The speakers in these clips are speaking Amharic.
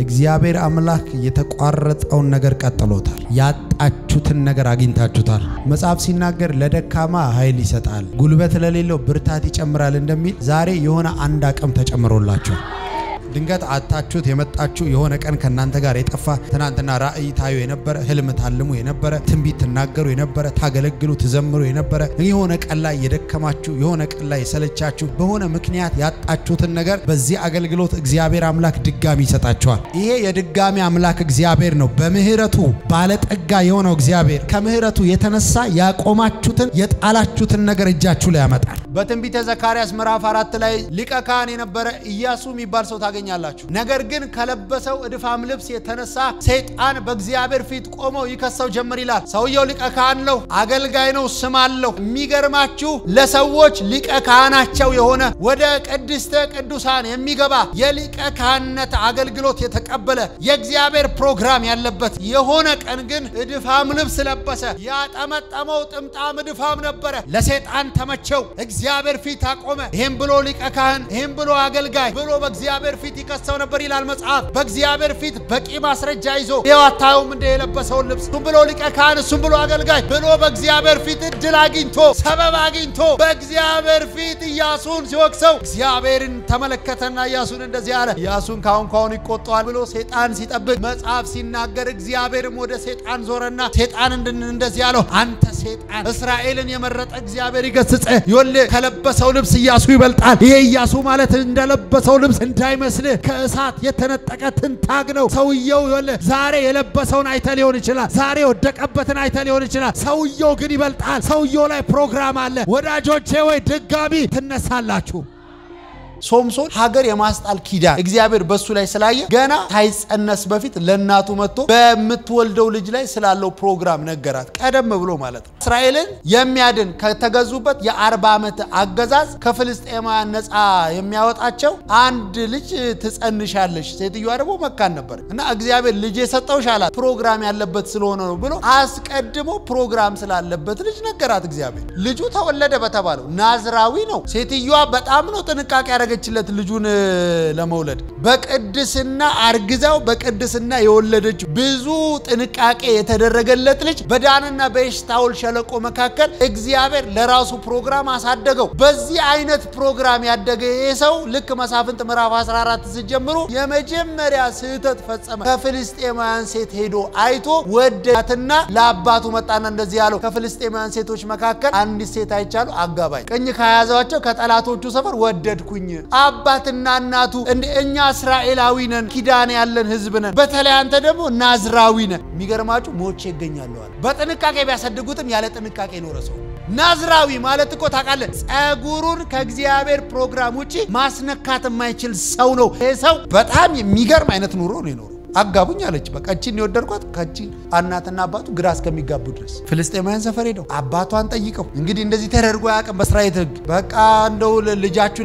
እግዚአብሔር አምላክ የተቋረጠውን ነገር ቀጥሎታል። ያጣችሁትን ነገር አግኝታችሁታል። መጽሐፍ ሲናገር ለደካማ ኃይል ይሰጣል፣ ጉልበት ለሌለው ብርታት ይጨምራል እንደሚል ዛሬ የሆነ አንድ አቅም ተጨምሮላችኋል። ድንገት አታችሁት የመጣችሁ የሆነ ቀን ከእናንተ ጋር የጠፋ ትናንትና ራእይ ታዩ የነበረ ህልም ታልሙ የነበረ ትንቢት ትናገሩ የነበረ ታገለግሉ ትዘምሩ የነበረ የሆነ ቀን ላይ የደከማችሁ የሆነ ቀን ላይ የሰለቻችሁ በሆነ ምክንያት ያጣችሁትን ነገር በዚህ አገልግሎት እግዚአብሔር አምላክ ድጋሚ ይሰጣችኋል። ይሄ የድጋሚ አምላክ እግዚአብሔር ነው። በምህረቱ ባለጠጋ የሆነው እግዚአብሔር ከምህረቱ የተነሳ ያቆማችሁትን የጣላችሁትን ነገር እጃችሁ ላይ ያመጣል። በትንቢተ ዘካርያስ ምዕራፍ አራት ላይ ሊቀ ካህን የነበረ ኢያሱ የሚባል ሰው ታገኛላችሁ። ነገር ግን ከለበሰው እድፋም ልብስ የተነሳ ሰይጣን በእግዚአብሔር ፊት ቆሞ ይከሰው ጀምር ይላል። ሰውየው ሊቀ ካህን ነው፣ አገልጋይ ነው፣ ስም አለው። የሚገርማችሁ ለሰዎች ሊቀ ካህናቸው የሆነ ወደ ቅድስተ ቅዱሳን የሚገባ የሊቀ ካህንነት አገልግሎት የተቀበለ የእግዚአብሔር ፕሮግራም ያለበት የሆነ ቀን ግን እድፋም ልብስ ለበሰ። ያጠመጠመው ጥምጣም እድፋም ነበረ። ለሰይጣን ተመቸው። እግዚአብሔር ፊት አቆመ። ይህም ብሎ ሊቀ ካህን፣ ይህም ብሎ አገልጋይ ብሎ በእግዚአብሔር ፊት ይከሰው ነበር ይላል መጽሐፍ። በእግዚአብሔር ፊት በቂ ማስረጃ ይዞ ይኸው አታዩም እንደ የለበሰውን ልብስ እሱም ብሎ ሊቀ ካህን፣ እሱም ብሎ አገልጋይ ብሎ በእግዚአብሔር ፊት እድል አግኝቶ ሰበብ አግኝቶ በእግዚአብሔር ፊት ኢያሱን ሲወቅሰው እግዚአብሔርን ተመለከተና ኢያሱን እንደዚህ አለ። ኢያሱን ካሁን ካሁን ይቆጠዋል ብሎ ሴጣን ሲጠብቅ መጽሐፍ ሲናገር እግዚአብሔርም ወደ ሴጣን ዞረና ሴጣን እንድን እንደዚህ አለው፣ አንተ ሴጣን እስራኤልን የመረጠ እግዚአብሔር ይገስጽ። ይኸውልህ ከለበሰው ልብስ ኢያሱ ይበልጣል። ይሄ ኢያሱ ማለት እንደለበሰው ልብስ እንዳይመስልህ ከእሳት የተነጠቀ ትንታግ ነው። ሰውየው ይኸውልህ ዛሬ የለበሰውን አይተ ሊሆን ይችላል። ዛሬ የወደቀበትን አይተ ሊሆን ይችላል። ሰውየው ግን ይበልጣል። ሰውየው ላይ ፕሮግራም አለ። ወዳጆቼ ወይ ድጋሚ ትነሳላችሁ። ሶምሶን ሀገር የማስጣል ኪዳን እግዚአብሔር በሱ ላይ ስላየ ገና ሳይጸነስ በፊት ለእናቱ መጥቶ በምትወልደው ልጅ ላይ ስላለው ፕሮግራም ነገራት። ቀደም ብሎ ማለት ነው። እስራኤልን የሚያድን ከተገዙበት የአርባ ዓመት አገዛዝ ከፍልስጤማውያን ነፃ የሚያወጣቸው አንድ ልጅ ትጸንሻለሽ። ሴትዮዋ ደግሞ መካን ነበር እና እግዚአብሔር ልጅ የሰጠውሽ አላት። ፕሮግራም ያለበት ስለሆነ ነው ብሎ አስቀድሞ ፕሮግራም ስላለበት ልጅ ነገራት። እግዚአብሔር ልጁ ተወለደ በተባለው ናዝራዊ ነው። ሴትዮዋ በጣም ነው ጥንቃቄ ያደረገችለት ልጁን ለመውለድ በቅድስና አርግዛው በቅድስና የወለደች ብዙ ጥንቃቄ የተደረገለት ልጅ በዳንና በኤሽታኦል ሸለቆ መካከል እግዚአብሔር ለራሱ ፕሮግራም አሳደገው። በዚህ አይነት ፕሮግራም ያደገ ይህ ሰው ልክ መሳፍንት ምዕራፍ 14 ሲጀምሩ የመጀመሪያ ስህተት ፈጸመ። ከፍልስጤማውያን ሴት ሄዶ አይቶ ወደዳትና ለአባቱ መጣና እንደዚህ ያለው ከፍልስጤማውያን ሴቶች መካከል አንዲት ሴት አይቻሉ አጋባኝ። ቅኝ ከያዛቸው ከጠላቶቹ ሰፈር ወደድኩኝ። አባትና እናቱ እንደ እኛ እስራኤላዊ ነን፣ ኪዳን ያለን ህዝብ ነን። በተለይ አንተ ደግሞ ናዝራዊ ነን። የሚገርማችሁ ሞቼ ይገኛለዋል። በጥንቃቄ ቢያሳድጉትም ያለ ጥንቃቄ ኖረ ሰው ናዝራዊ ማለት እኮ ታውቃለህ፣ ጸጉሩን ከእግዚአብሔር ፕሮግራም ውጪ ማስነካት የማይችል ሰው ነው። ይህ ሰው በጣም የሚገርም አይነት ኑሮ ነው የኖረው። አጋቡኝ አለች። በቃ እቺን የወደድኳት ከቺ እናትና አባቱ ግራ እስከሚጋቡ ድረስ ፍልስጤማውያን ሰፈር ሄደው አባቷን ጠይቀው እንግዲህ እንደዚህ ተደርጎ አያውቅም በእስራኤል ሕግ። በቃ እንደው ልጃችሁ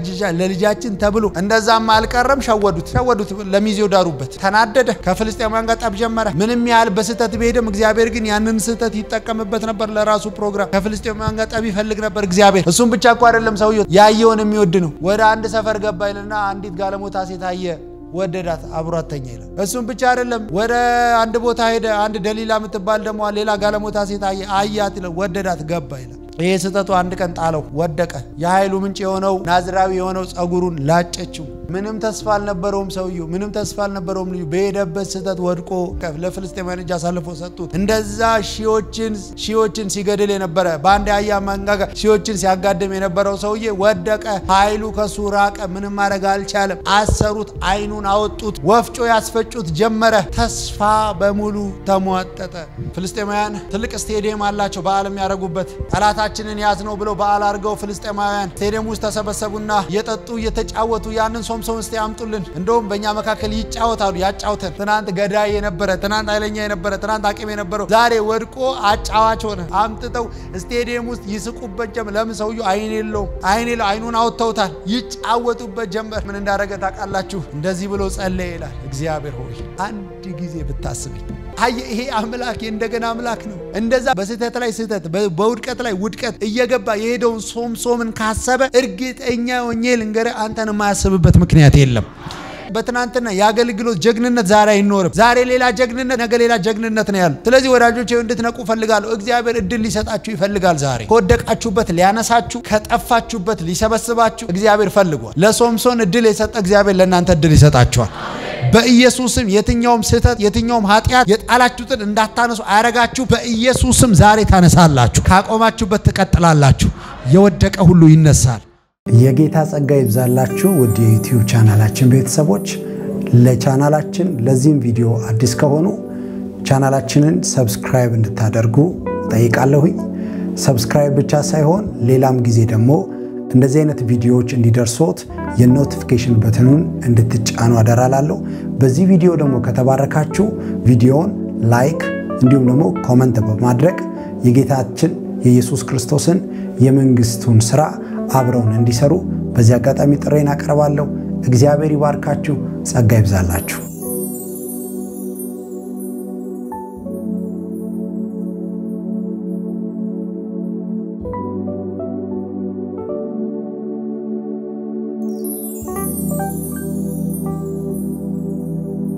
ለልጃችን ተብሎ እንደዛም አልቀረም። ሸወዱት ሸወዱት፣ ለሚዜው ዳሩበት። ተናደደ። ከፍልስጤማውያን ጋር ጠብ ጀመረ። ምንም ያህል በስህተት ቢሄድም እግዚአብሔር ግን ያንን ስህተት ይጠቀምበት ነበር ለራሱ ፕሮግራም። ከፍልስጤማውያን ጋር ጠብ ይፈልግ ነበር እግዚአብሔር። እሱም ብቻ እኮ አይደለም ሰውየው ያየውን የሚወድ ነው። ወደ አንድ ሰፈር ገባ ይልና አንዲት ጋለሞታ ሴት አየ ወደዳት አብሯት ተኛ ይላል። እሱም ብቻ አይደለም ወደ አንድ ቦታ ሄደ። አንድ ደሊላ የምትባል ደግሞ ሌላ ጋለሞታ ሴት አያት ይላል። ወደዳት ገባ ይላል። ይሄ ስህተቱ አንድ ቀን ጣለው፣ ወደቀ። የኃይሉ ምንጭ የሆነው ናዝራዊ የሆነው ጸጉሩን ላጨችው። ምንም ተስፋ አልነበረውም ሰውየው፣ ምንም ተስፋ አልነበረውም ልጁ። በሄደበት ስህተት ወድቆ ለፍልስጤማውያን እጅ አሳልፎ ሰጡት። እንደዛ ሺዎችን ሺዎችን ሲገድል የነበረ በአንድ አህያ መንጋጋ ሺዎችን ሲያጋድም የነበረው ሰውዬ ወደቀ። ኃይሉ ከሱ ራቀ። ምንም ማድረግ አልቻለም። አሰሩት፣ አይኑን አወጡት፣ ወፍጮ ያስፈጩት ጀመረ። ተስፋ በሙሉ ተሟጠጠ። ፍልስጤማውያን ትልቅ ስቴዲየም አላቸው በዓል የሚያደርጉበት ጠላታችንን ያዝ ነው ብለው በዓል አድርገው ፍልስጤማውያን ስቴዲየም ውስጥ ተሰበሰቡና እየጠጡ እየተጫወቱ ያንን ሶምሶን እስቲ ያምጡልን፣ እንደውም በእኛ መካከል ይጫወታሉ፣ ያጫውተን። ትናንት ገዳይ የነበረ ትናንት ኃይለኛ የነበረ ትናንት አቅም የነበረው ዛሬ ወድቆ አጫዋች ሆነ። አምጥተው ስቴዲየም ውስጥ ይስቁበት ጀመር። ለምን ሰውየው አይን የለውም፣ አይን የለው፣ አይኑን አውጥተውታል። ይጫወቱበት ጀመር። ምን እንዳደረገ ታውቃላችሁ? እንደዚህ ብሎ ጸለየ ይላል። እግዚአብሔር ሆይ አንድ ጊዜ ብታስበኝ አየ ይሄ አምላክ የእንደገና አምላክ ነው። እንደዛ በስህተት ላይ ስህተት በውድቀት ላይ ውድቀት እየገባ የሄደውን ሶምሶምን ካሰበ እርግጠኛ ሆኜ ልንገርህ አንተን የማያስብበት ምክንያት የለም። በትናንትና የአገልግሎት ጀግንነት ዛሬ አይኖርም። ዛሬ ሌላ ጀግንነት፣ ነገ ሌላ ጀግንነት ነው ያሉ። ስለዚህ ወዳጆች እንድትነቁ ፈልጋለሁ። እግዚአብሔር እድል ሊሰጣችሁ ይፈልጋል። ዛሬ ከወደቃችሁበት ሊያነሳችሁ፣ ከጠፋችሁበት ሊሰበስባችሁ እግዚአብሔር ፈልጓል። ለሶምሶን እድል የሰጠ እግዚአብሔር ለእናንተ እድል ይሰጣችኋል። በኢየሱስም የትኛውም ስህተት የትኛውም ኃጢአት የጣላችሁትን እንዳታነሱ አያረጋችሁ። በኢየሱስም ዛሬ ታነሳላችሁ። ካቆማችሁበት ትቀጥላላችሁ። የወደቀ ሁሉ ይነሳል። የጌታ ጸጋ ይብዛላችሁ ውድ የዩቲዩብ ቻናላችን ቤተሰቦች። ለቻናላችን ለዚህም ቪዲዮ አዲስ ከሆኑ ቻናላችንን ሰብስክራይብ እንድታደርጉ ጠይቃለሁኝ። ሰብስክራይብ ብቻ ሳይሆን ሌላም ጊዜ ደግሞ እንደዚህ አይነት ቪዲዮዎች እንዲደርሶት የኖቲፊኬሽን በትኑን እንድትጫኑ አደራላለሁ። በዚህ ቪዲዮ ደግሞ ከተባረካችሁ ቪዲዮውን ላይክ እንዲሁም ደግሞ ኮመንት በማድረግ የጌታችን የኢየሱስ ክርስቶስን የመንግስቱን ስራ አብረውን እንዲሰሩ በዚህ አጋጣሚ ጥሬን አቀርባለሁ። እግዚአብሔር ይባርካችሁ፣ ጸጋ ይብዛላችሁ።